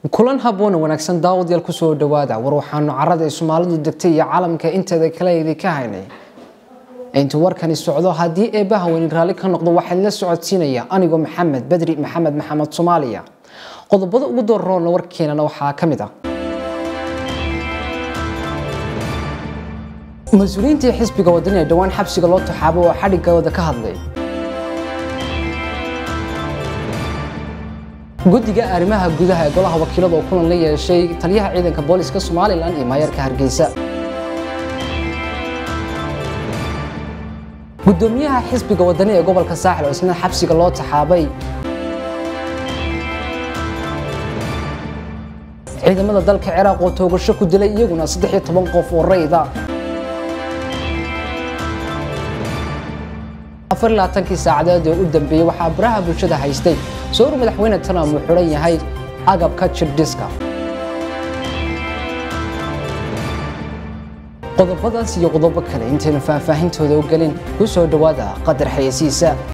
kulan habboon wanaagsan daawadayaal kusoo dhawaada war waxaanu carada ay soomaalidu degtay iyo caalamka inteeda kale idinka haynay intuu warkani socdo haddii eebbaha weynin raalli ka noqdo waxaad la socodsiinaya anigoo maxamed bedri maxamed maxamed soomaaliya qodobada ugu dooraroona warkeenana waxaa ka mid ah mas-uuliyiintii xisbiga wadani ee dhowaan xabsiga loo taxaabo oo xadhigooda ka hadlay guddiga arrimaha gudaha ee golaha wakiilada oo kulan la yeeshay taliyaha ciidanka booliska somalilan iyo maayarka hargeysa gudoomiyaha xisbiga wadani ee gobolka saaxil oo isna xabsiga loo taxaabay ciidamada dalka ciraaq oo toogasho ku dilay iyaguna saddex iyo toban qof oo rayda afar iyo labaatankii saacadeed ee u dambeeyey waxaa baraha bulshada haystay sawir madaxweyne trump uu xidhan yahay agabka jirdhiska qodobadaas iyo qodobo kale intaynu faahfaahintooda u gelin ku soo dhowaada qadar xayeysiisa